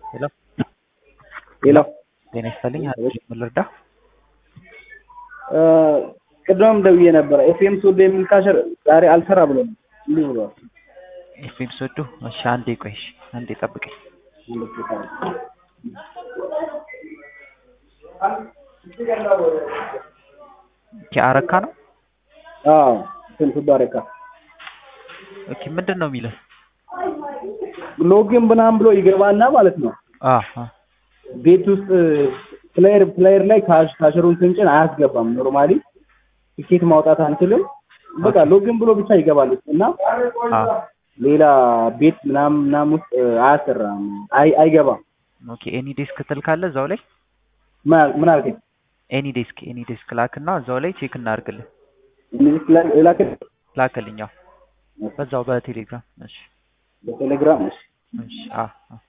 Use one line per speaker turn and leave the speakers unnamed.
ሄሎ
ሌላው
ጤና ይስጥልኝ። ምን ልርዳ?
ቅድምም ደውዬ ነበረ። ኤፍኤም ሶዶ የሚል ካሸር ዛሬ አልሰራ ብሎ ነው እንዲህ ብሏል።
ኤፍኤም ሶዶ። እሺ አንዴ ቆይ፣ እሺ አንዴ ጠብቀኝ። አረካ ነው።
አዎ ስንት ባረካ
ኦኬ ምንድን ነው የሚለው?
ሎጊን ምናምን ብሎ ይገባና ማለት ነው
አሃ
ቤት ውስጥ ፕሌየር ፕሌየር ላይ ካሽ ካሸሩን ስንጭን አያስገባም። ኖርማሊ ቲኬት ማውጣት አንችልም። በቃ ሎጊን ብሎ ብቻ ይገባል እና
አ
ሌላ ቤት ምናምን ምናምን ውስጥ አያሰራም፣ አይ አይገባም።
ኦኬ ኤኒ ዴስክ ትልካለ እዛው ላይ
ምን ምን አልከኝ?
ኤኒ ዴስክ ኤኒ ዴስክ ላክና እዛው ላይ ቼክ እናድርግልህ።
እነዚህ ላክ
ላክልኛው በዛው በቴሌግራም እሺ
በቴሌግራም እሺ
እሺ አ አ